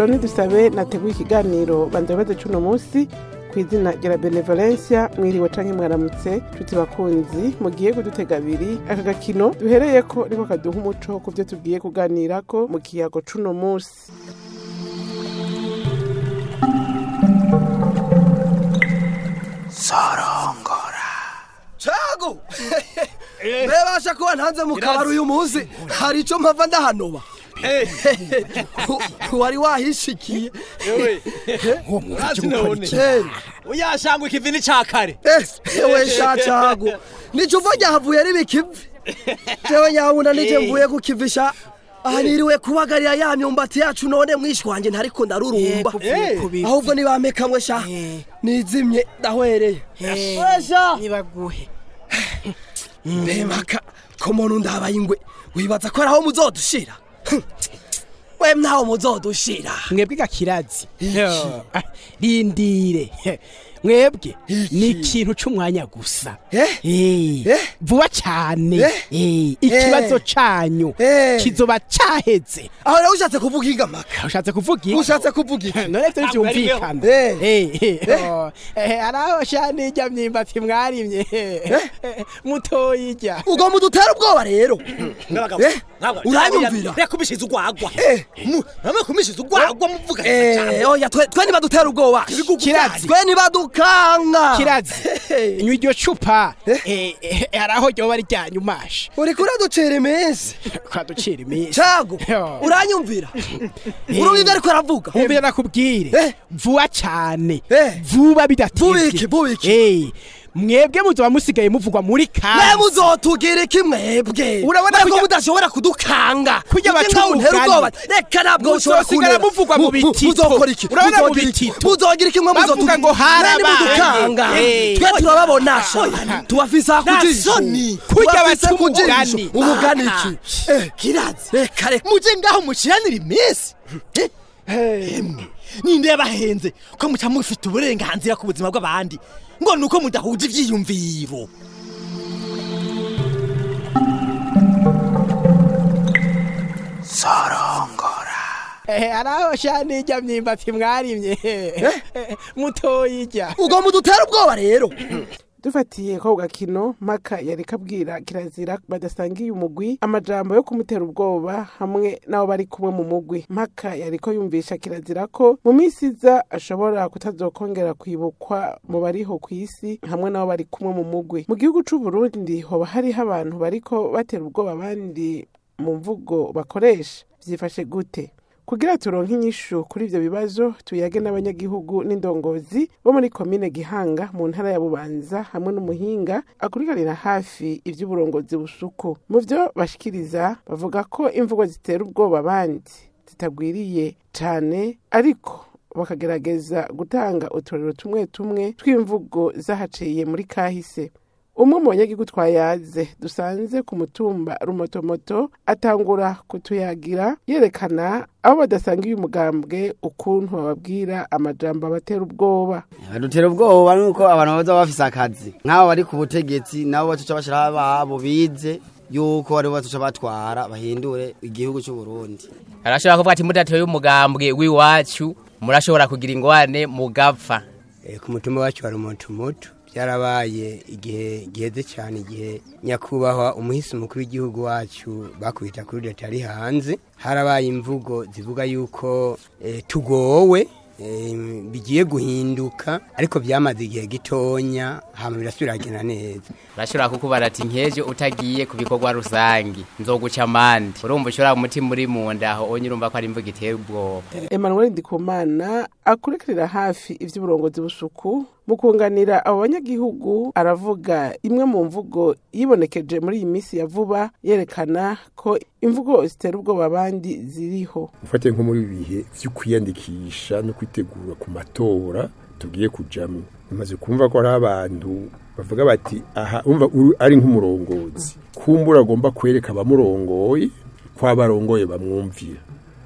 loni dusabe nateguye ikiganiro banza bibazo c'uno munsi ku izina rya benevolencia mwiriwe canke mwaramutse tuti bakunzi mugiye kudutega abiri aka gakino duhereyeko niko kaduha umuco ku vyo tugiye kuganirako mu kiyago c'uno munsi cago bebasha kuba ntanze mu kabari uyu munsi hari ico mpava ndahanoba wari wahishikiye Urazi none Eh, uyashangwa ikivi ni ca kare eh, ewe sha cago nico uva ryahavuye ari bikivi jewe nyabuna nije mvuye kukivisha aha niriwe kubagarira ya myumbati yacu none mwishi wanje ntariko ndarurumba Eh, ahubwo nibamekamwe sha nizimye ndahwereye wesha nibaguhe mbemaka ko muntu ndabaye ingwe wibaza ko araho muzodushira we mnaho muzodushira mwebwe gakirazi rindire mwebwe ni ikintu c'umwanya gusa Eh? Eh, Eh? vuba cane Eh? Eh, ikibazo Eh? canyu Eh? kizoba caheze aho rero ushatse kuvuga ingamaka ushatse kuvuga iki? ushatse kuvuga iki none vyo Ntabwo ari vyumvikana Eh. Eh, eh, oh, eh, araho shani irya myumbati mwarimye mutoyirya ubwo mudutera ubwoba rero n'abagabo Eh, n'abagabo uranyumvira? reka kubishiza urwagwa Eh. Mu- namwe kumishiza urwagwa muvuga Eh, oya twe twe nibadutera ubwoba Kirazi. twe nibadukanga kirazi Eh. nywa iryo cupa Eh? eh, eh, araho ryoba ryanyu masha uriko uraducera iminsi kwaducira iminsi cago Yo. uranyumvira urumva ivyo ariko aravuga umvira nakubwire Eh. vuba cane Eh. vuba bidatevye Bubiki, bubiki. Eh, mwebwe muzoba musigaye muvugwa muri mwe kansi muzotugira iki mwebwe Urabona Mwebwe kurya- mudashobora kudukanga Kurya Ibyo baca ngaho untera umugani. ubwoba reka ntabwo ushobora Muzosigara kuntera. muvugwa mu Mu- mu- bitito. muzokora iki Urabona mu Muzogira iki? bitito. muzogira iki mwe Bavuga muzotugira ngo harabaye. mudukanga Eh. twe turababonasha tubafise Nta akujisho soni. Kurya Tubafise baca kujisho. umugani. umugani iki Eh, kirazi reka reka muje ngaho mushiranira iminsi Eh, emwe ninde yabahenze ko muca mufite uburenganzira ku buzima bw'abandi ngo nuko mudahuje ivyiyumviro Eh, araho shani irya myumbati mwarimye mutoyirya ubwo mudutera ubwoba rero dufatiye ko gakino maka yari kabwira kirazira badasangiye umugwi amajambo yo kumutera ubwoba hamwe n'abo bari kumwe mu mugwi maka yari ko yumvisha kirazira ko mu minsi iza ashobora kutazokongera kwibukwa mu bariho ku isi hamwe n'abo bari kumwe mu mugwi mu gihugu c'u Burundi hoba hariho abantu bariko batera ubwoba abandi mu mvugo bakoresha vyifashe gute kugira turonke inyishu kuri ivyo bibazo tuyage n'abanyagihugu n'indongozi bo muri komine gihanga mu ntara ya bubanza hamwe n'umuhinga akurikanira hafi ivy'uburongozi busuku mu vyo bashikiriza bavuga ko imvugo zitera ubwoba abandi zitagwiriye cane ariko bakagerageza gutanga uturero tumwe tumwe tw'imvugo zahaciye muri kahise umwe mu banyagihugu twayaze dusanze ku mutumba rumotomoto atangura kutuyagira yerekana abo badasangiye umugambwe ukuntu bababwira amajambo abatera ubwoba badutera ubwoba nuko abantu baza bafise akazi nk'abo bari ku butegetsi nabo batuca bashiraho ababo bize yuko aribo batuca batwara bahindure igihugu c'u Burundi arashobora kuvuga ati mudateye umugambwe w'iwacu murashobora kugira ingwane mugapfa Eh, ku mutumba wacu hari umutumoto byarabaye igihe giheze cyane igihe nyakubahwa umuhisi mukuru w'igihugu wacu bakubita kuri leta ari hanze harabaye imvugo zivuga yuko eh, tugowe eh, bigiye guhinduka ariko byamaze igihe gitonya hama birasubira kugenda neza urashobora kukubara ati nkejo utagiye ku bikorwa rusangi nzoguca amande urumva ushobora umutima uri mu nda aho onye urumva ko ari imvugo iteye ubwoba emmanuel ndikumana akurikiranira hafi ivy'uburongozi busuku mu kunganira abo banyagihugu aravuga imwe mu mvugo yibonekeje muri iyi minsi ya vuba yerekana ko imvugo zitera ubwoba abandi ziriho ufate nko muri ibi bihe vyo kwiyandikisha no kwitegura ku matora tugiye kujamwo amaze kumva ko hari abantu bavuga bati aha umva uru- ari nk'umurongozi kumbura agomba kwereka abamurongoye ko abarongoye bamwumvira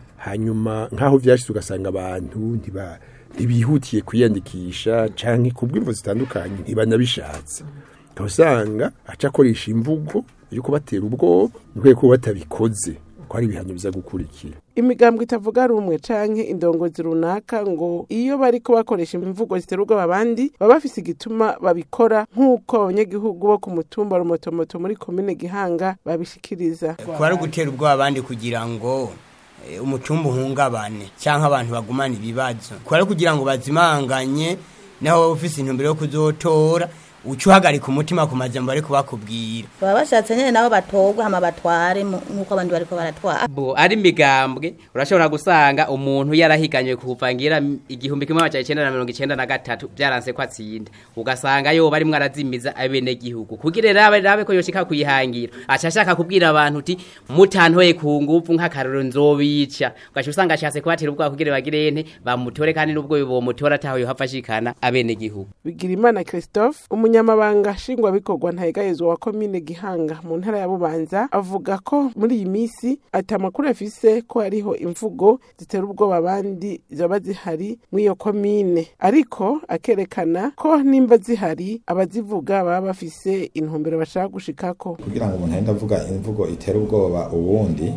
hanyuma nk'aho vyashitse ugasanga abantu ntiba ntibihutiye kwiyandikisha canke kubw'imvo zitandukanye ntibanabishatse usanga aca akoresha imvugo yo kubatera ubwoba ni ko batabikoze ko ari ibihano biza gukurikira imigambwe itavuga rumwe canke indongozi runaka ngo iyo bariko bakoresha imvugo ziterurwa abandi baba bafise igituma babikora nk'uko abanyagihugu bo ku mutumba rumotomoto muri komine gihanga babishikiriza kuba ari ugutera ubwoba abandi kugira ngo eh, umutumba uhungabane cyangwa abantu bagumane ibibazo kuba ari kugira ngo bazimanganye naho waba ufise intumbero yo kuzotora uca uhagarika umutima ku majambo bari kubakubwira baba bashatse nyine nabo batorwe hama batware mu- nk'uko abandi bariko baratwara bo ari imigambwe urashobora gusanga umuntu yarahiganywe kuva ngira igihumbi kimwe amajana icenda na mirongo icenda na gatatu byaranse ko atsinda ugasanga yoba arimwo arazimiza abenegihugu kugira rabe rabe ko yoshika kuyihangira aca ashaka kubwira abantu uti mutantoye ku nguvu nk'akarorero nzobica ugaca usanga ashatse kubatera ubwoba kugira bagire ente bamutore kandi n'ubwo bomutora ataho yohava ashikana abenegihugu bigirimana christophe umunyamabanga nshingwabikorwa ntayegayezwa wa komine gihanga mu ntara ya bubanza avuga ko muri iyi minsi ati amakuru afise ko hariho imvugo zitera ubwoba abandi zaba zihari mw'iyo komine ariko akerekana ko nimba zihari abazivuga baba bafise intumbero bashaka gushikako kugira ngo umuntu ahenda avuga imvugo itera ubwoba uwundi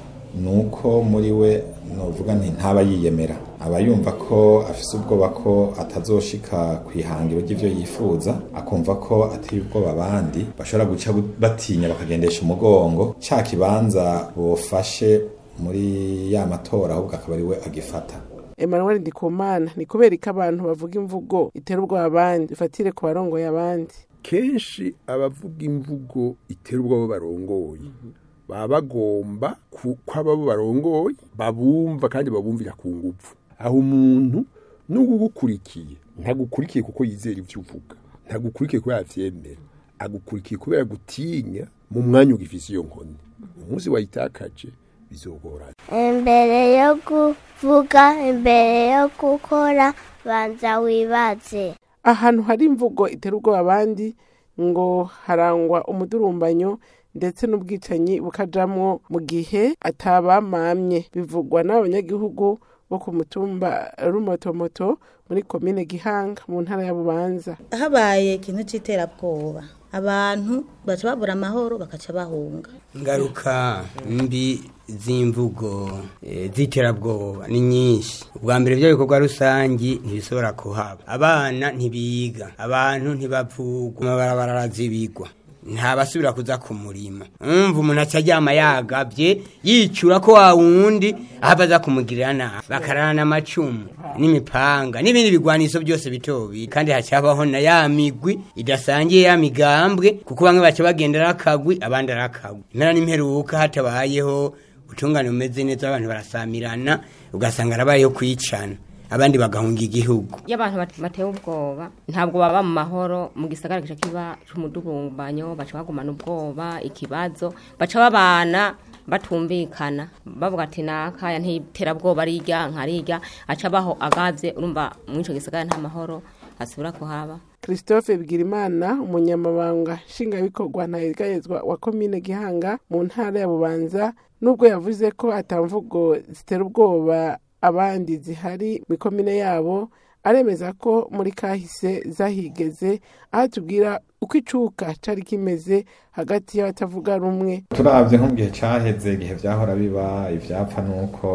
ni uko muri we nuvuga nti ntaba yiyemera aba yumva ko afise ubwoba ko atazoshika ku ihangiro ry'ivyo yifuza akumva ko ateye ubwoba abandi bashobora guca batinya bakagendesha umugongo ca kibanza bofashe muri ya matora ahubwo akaba ari we agifata emmanuel ndikumana ni kubera ko abantu bavuga imvugo itera ubwoba abandi bifatire ku barongoye abandi kenshi abavuga imvugo itera ubwoba barongoye baba bagomba ku- ko abo barongoye babumva kandi babumvira ku nguvu aho umuntu n'ubwo ugukurikiye ntagukurikiye kuko yizera ibyo uvuga ntagukurikiye kubera avyemera agukurikiye kubera gutinya mu mwanya ugifise iyo nkoni umunsi wayitakaje bizogorana imbere yo kuvuga imbere yo gukora banza wibaze ahantu hari imvugo itera ubwoba abandi ngo harangwa umudurumbanyo ndetse n'ubwicanyi bukajamwo mu gihe atabamamye bivugwa n'abanyagihugu bo ku mutumba rumotomoto muri komine gihanga mu ntara ya bubanza habaye ikintu c'iterabwoba abantu baca babura amahoro bakaca bahunga ingaruka mbi z'imvugo eh, z'iterabwoba ni nyinshi ubwa mbere byo bikorwa rusangi ntibishobora kuhaba abana ntibiga abantu ntibavugwa amabarabara arazibigwa ntabasubira kuza ku murima umva umuntu aca aryama yagabye yicura ko wa wundi ahava aza kumugirira nabi bakarana amacumu n'imipanga n'ibindi bigwaniso byose bito bito kandi hacabaho na ya migwi idasangiye ya migambwe kuko bamwe baca bagendera akagwi abandi ari akagwi impera n'imperuka hatabayeho ubutungane bumeze neza abantu barasamirana ugasanga arabayeho kwicana abandi bagahunga igihugu iyo abantu bate- batewe ubwoba ntabwo baba mu mahoro mu gisagara gica kiba c'umudurumbanyo baca bagumana ubwoba ikibazo baca babana batumvikana bavuga ati nakaya ntiterabwoba arirya nkarirya aca baho agavye urumva muri ico gisagara nta mahoro asubira kuhaba christophe bigirimana umunyamabanga nshingwabikorwa ntayegayezwa wa komine gihanga mu ntara ya bubanza nubwo yavuze ko atamvugo zitera ubwoba abandi zihari mu ikomine yabo aremeza ko muri kahise zahigeze aho tubwira uko icuka cari kimeze hagati y'abatavuga rumwe turavye nko mu gihe caheze igihe vyahora biba ivyapfa nuko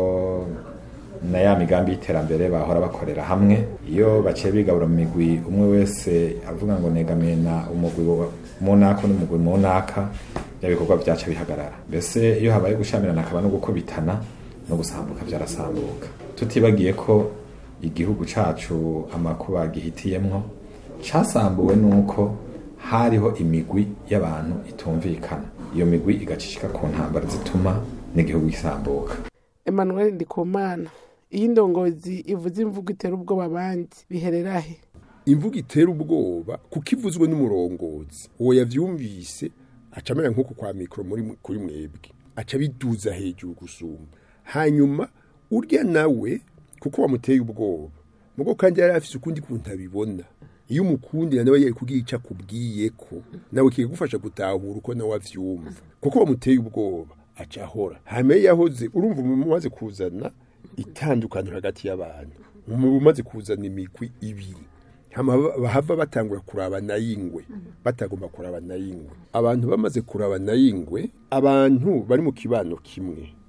na ya migambi y'iterambere bahora bakorera hamwe iyo baciye bigabura mu migwi umwe wese avuga ngo negamiye na umugwi wa- munaka n'umugwi munaka bya bikorwa vyaca bihagarara mbese iyo habaye gushamirana akaba no gukubitana no gusambuka vyarasambuka tutibagiye ko igihugu cacu amakuba gihitiyemwo casambuwe nuko hariho imigwi y'abantu itumvikana iyo migwi igacishika ku ntambara zituma n'igihugu gisambuka emmanuel ndikumana iyo indongozi ivuze imvugo itera ubwoba abandi biherera he imvugo itera ubwoba kuko ivuzwe n'umurongozi uwo yavyumvise aca amera nk'uko kwa mikoro muri kuri mwebwe aca biduza hejuru gusumba hanyuma urya nawe kuko wamuteye ubwoba mugo kandi yari afise ukundi kuntu abibona iyo umukundira nawe yari kugira ico akubwiye ko nawe kigufasha gutahura uko nawe avyumva kuko wamuteye ubwoba aca ahora hanyuma iyo yahoze urumva umuntu umaze kuzana itandukaniro hagati y'abantu umuntu umaze kuzana imigwi ibiri hama ba- bahava batangura kurabana y'ingwe batagomba kurabana y'ingwe abantu bamaze kurabana y'ingwe abantu bari mu kibano kimwe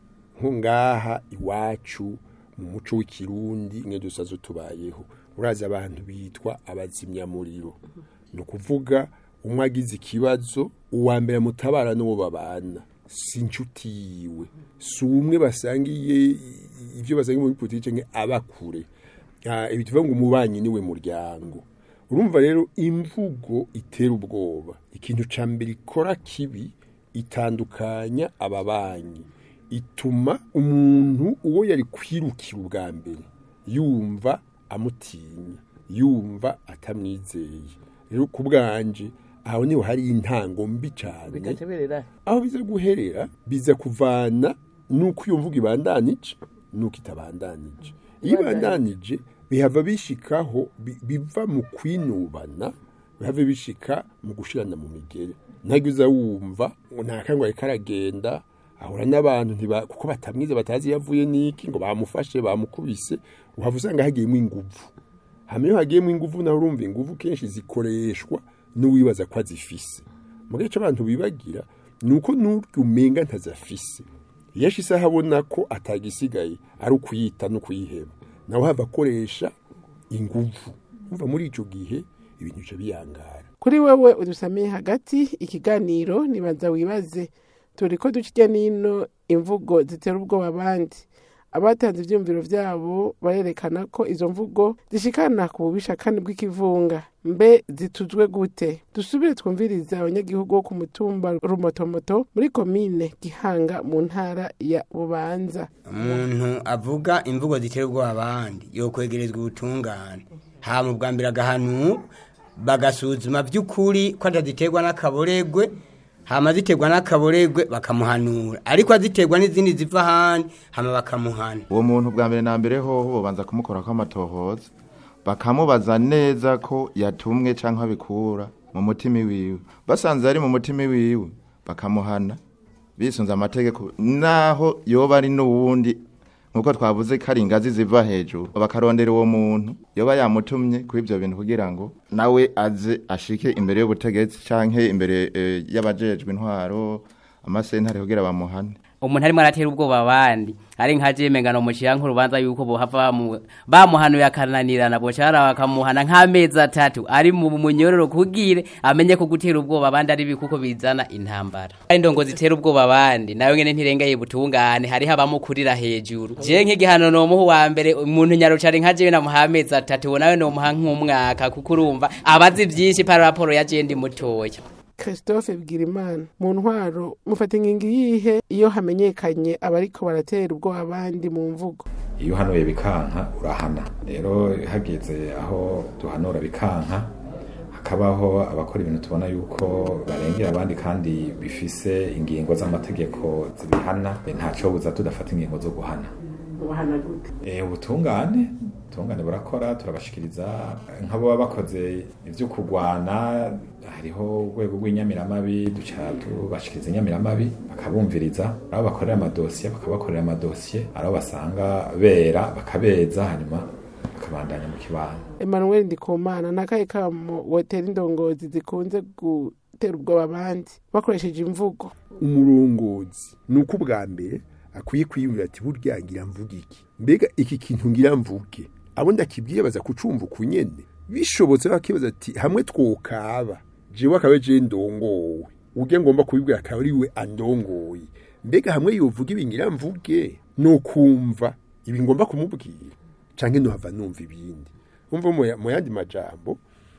nko ngaha iwacu mu muco w'ikirundi mwe dusazo tubayeho urazi abantu bitwa abazimyamuriro ni ukuvuga umwe agize ikibazo uwa mbere mutabara n'uwo babana si inshuti yiwe si umwe basangiye ibyo basangiye muri politiki nke aba kure Ah, ibi tuvuga ngo umubanyi niwe muryango urumva rero imvugo itera ubwoba ikintu ca mbere ikora kibi itandukanya ababanyi ituma umuntu uwo yari kwirukira ubwa mbere yumva amutinya yumva atamwizeye rero ku bwanje aho niho hari intango mbi cyane bikaca berera aho biza guherera biza kuvana nuko iyo mvugo ibandanije nuko itabandanije iyo ibandanije bihava bishikaho bi- biva mu kwinubana bihava bishika mu gushirana mu migere ntabwo uza wumva ngo nta kangwa ariko aragenda ahura n'abantu ntiba- kuko batamwize batazi iyo avuye n'iki ngo bamufashe bamukubise uhava usanga hagiyemo inguvu hamwe iyo hagiyemo inguvu naho urumva inguvu kenshi zikoreshwa n'uwibaza ko azifise mu gihe cy'abantu bibagira ni uko n'uryo umenga ntazafise iyo ashise aho abona ko atagisigaye ari ukuyita no kuyiheba nawe hava akoresha inguvu umva muri icyo gihe ibintu bica biyangara kuri wewe udusamiye hagati ikiganiro nibanza wibaze turi ko duca n'ino imvugo zitera ubwoba abandi abatanze ibyumviro byabo barerekana ko izo mvugo zishikana ku bubisha kandi bw'ikivunga mbe zituzwe gute dusubire twumviriza abanyagihugu bo ku mutumba rumotomoto muri komine gihanga mu ntara ya bubanza umuntu avuga imvugo zitera ubwoba abandi yo kwegerezwa ubutungane hama bwa mbere agahanura bagasuzuma by'ukuri ko ataziterwa n'akaboregwe hama ziterwa n'akaboregwe bakamuhanura ariko aziterwa n'izindi ziva ahandi hama bakamuhana uwo muntu bwa mbere na mbere hoho bobanza kumukora kw'amatohoza bakamubaza neza ko yatumwe cyangwa abikura mu mutima wiwe basanze ari mu mutima wiwe bakamuhana bisunze amategeko naho yoba ari n'uwundi nkuko twavuze ko ari ingazi ziva hejuru bakarondera uwo muntu yoba yamutumye kuri ibyo bintu kugira ngo nawe aze ashike imbere y'ubutegetsi cyangwa imbere eh, y'abajejwe intwaro amasentare kugira bamuhane umuntu arimo aratera ubwoba abandi ari nka jeme ngano muciya nk'urubanza yuko bohava bamu- bamuhanuye akananirana bocara bakamuhana nk'amezi atatu ari mu munyororo kugire amenye ko gutera ubwoba abandi ari bikuko bizana intambara ari ndongo zitera ubwoba abandi nawe ngene ntirengeye butungane hariho abamukurira hejuru je nk'igihano nomuha uwa mbere umuntu nyarucari nka jewe namuha amezi atatu uwo nawe nomuha nk'umwaka kuko urumva abazi vyinshi para raporo ya je ndi mutoya christophe bwirimana mu ntwaro mufata ingingo iyihe iyo hamenyekanye abariko baratera ubwoba abandi mu mvugo iyo uhanuye bikanka urahana rero hageze aho duhanura bikanka hakabaho abakora ibintu tubona yuko barengera abandi kandi bifise ingingo z'amategeko zibihana ntaco buza tudafata ingingo zo guhana ubahana gute Eh, ubutungane ubutungane burakora turabashikiriza nk'abo baba bakoze ivyo kurwana hariho urwego rw'inyamiramabi duca tubashikiriza inyamiramabi bakabumviriza abo bakorera amadosiye bakabakorera amadosiye abo basanga bera bakabeza hanyuma bakabandanya mu kibano emmanuel ndikumana n'akahe kamo wotera indongozi zikunze gutera ubwoba abandi bakoresheje imvugo umurongozi ni uko ubwa mbere akwiye kwiyumvira ati burya ngira mvuge iki mbega iki kintu ngira mvuge abo ndakibwiye baza kucumva uku nyene bishobotse bakibaza ati hamwe twokaba jewe akaba je ndongowe urya ngomba kubibwira akaba ari we andongoye mbega hamwe yovuga ibi ngira mvuge no kumva ibi ngomba kumubwira canke nohava numva ibindi umva mu ya- mu yandi majambo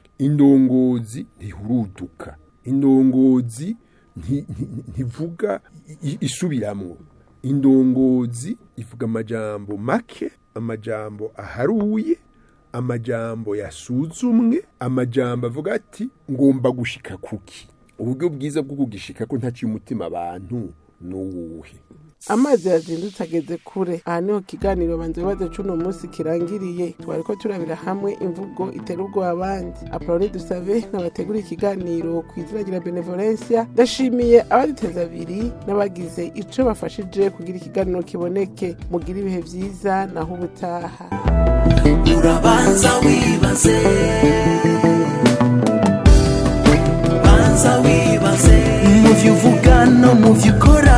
indongozi ntihuruduka indongozi nti- nti- ntivuga i- i- isubiramwo indongozi ivuga amajambo make amajambo aharuye amajambo yasuzumwe amajambo avuga ati ngomba gushika kuki uburyo bwiza bwo kugishika ko ntaciye umutima abantu n'uwuhe amazi yazindutse ageze kure aha niho kiganiro banza ibibazo c'uno munsi kirangiriye twari ko turabira hamwe imvugo itera ubwoba abandi apoloni dusabe n'abategura ikiganiro ku izina rya benevolencia ndashimiye abaduteza abiri n'abagize ico bafashije kugira ikiganiro kiboneke mugira ibihe vyiza naho ubutaha urabanza wibaze banza wibaze mu byo uvuga no mu byo ukora